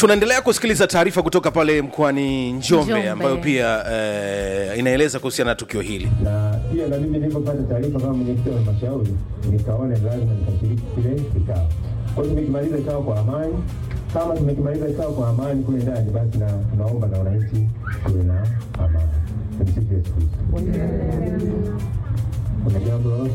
tunaendelea kusikiliza taarifa kutoka pale mkoani njombe, Njombe. ambayo pia eh, inaeleza kuhusiana na tukio hili na pia na mimi nilipopata taarifa kama mwenyekiti wa halmashauri nikaona ni lazima nikashiriki kile kikao. Kwa hiyo tumekimaliza kikao kwa amani. Kama tumekimaliza kikao kwa amani kule ndani, basi na tunaomba na wananchi tuwe na amani. Tumsifu Yesu Kristo. Kuna jambo lolote?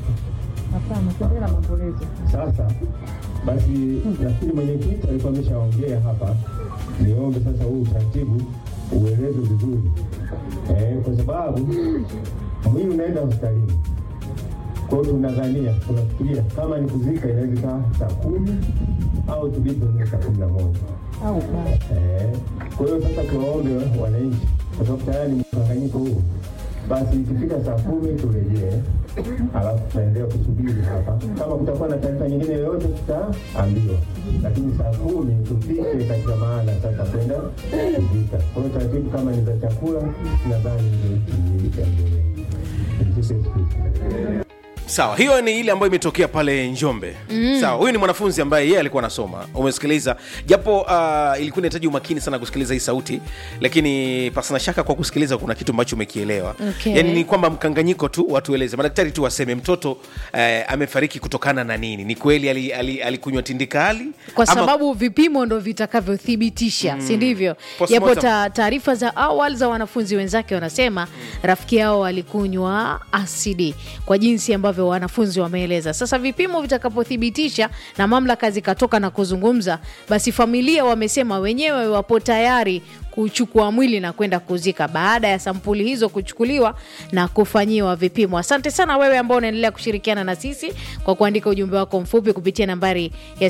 Sasa basi, nafikiri mwenyekiti alikuwa ameshaongea hapa. Niombe sasa huu utaratibu uelezwe vizuri eh, kwa sababu mwili unaenda hospitalini. Kwa hiyo tunadhania, tunafikiria kama ni kuzika inaweza ikawa saa kumi au tulipo saa kumi na moja. Eh, Kwa hiyo sasa tuwaombe wananchi, kwa sababu tayari ni mkanganyiko huu, basi ikifika saa kumi turejee, alafu tutaendelea kusubiri hapa. Kama kutakuwa na taarifa nyingine yoyote tutaambiwa, lakini saa kumi tufike katika maana sasa kwenda kuzika. Kwa hiyo taratibu kama ni za chakula, nadhani ndio ikiambiwa. Tumsifu Yesu Kristo. sawa hiyo ni ile ambayo imetokea pale njombe mm. sawa huyu ni mwanafunzi ambaye yeye alikuwa anasoma umesikiliza japo uh, ilikuwa inahitaji umakini sana kusikiliza hii sauti lakini pasina shaka kwa kusikiliza kuna kitu ambacho umekielewa Okay. yani ni kwamba mkanganyiko tu watueleze madaktari tu waseme mtoto eh, amefariki kutokana na nini ni kweli alikunywa ali, ali alikunywa tindikali kwa Ama- sababu vipimo ndo vitakavyothibitisha si ndivyo Postmortem. japo ta- taarifa za awali za wanafunzi wenzake wanasema rafiki yao alikunywa asidi kwa jinsi ambavyo wanafunzi wameeleza sasa vipimo vitakapothibitisha na mamlaka zikatoka na kuzungumza basi familia wamesema wenyewe wapo tayari kuchukua mwili na kwenda kuzika baada ya sampuli hizo kuchukuliwa na kufanyiwa vipimo. Asante sana wewe ambao unaendelea kushirikiana na sisi kwa kuandika ujumbe wako mfupi kupitia nambari ya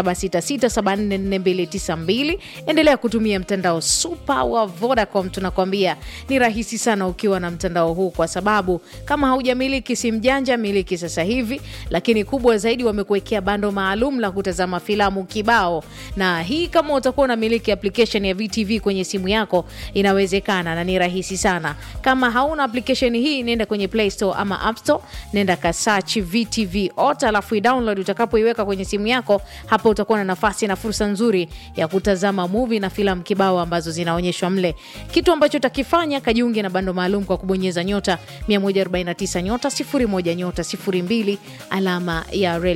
0766744292. Endelea kutumia mtandao super wa Vodacom, tunakwambia ni rahisi sana ukiwa na mtandao huu, kwa sababu kama haujamiliki simu janja, miliki sasa hivi. Lakini kubwa zaidi, wamekuwekea bando maalum la kutazama filamu kibao, na hii kama utakuwa unamiliki application ya VTV kwenye simu yako inawezekana na ni rahisi sana. Kama hauna application hii, nenda kwenye Play Store ama App Store, nenda ka search VTV Ota, alafu i-download. Utakapoiweka kwenye simu yako, hapo utakuwa na nafasi na fursa nzuri ya kutazama movie na filamu kibao ambazo zinaonyeshwa mle. Kitu ambacho utakifanya, kajiunge na bando maalum kwa kubonyeza nyota 149 nyota 01 nyota 02 alama ya reli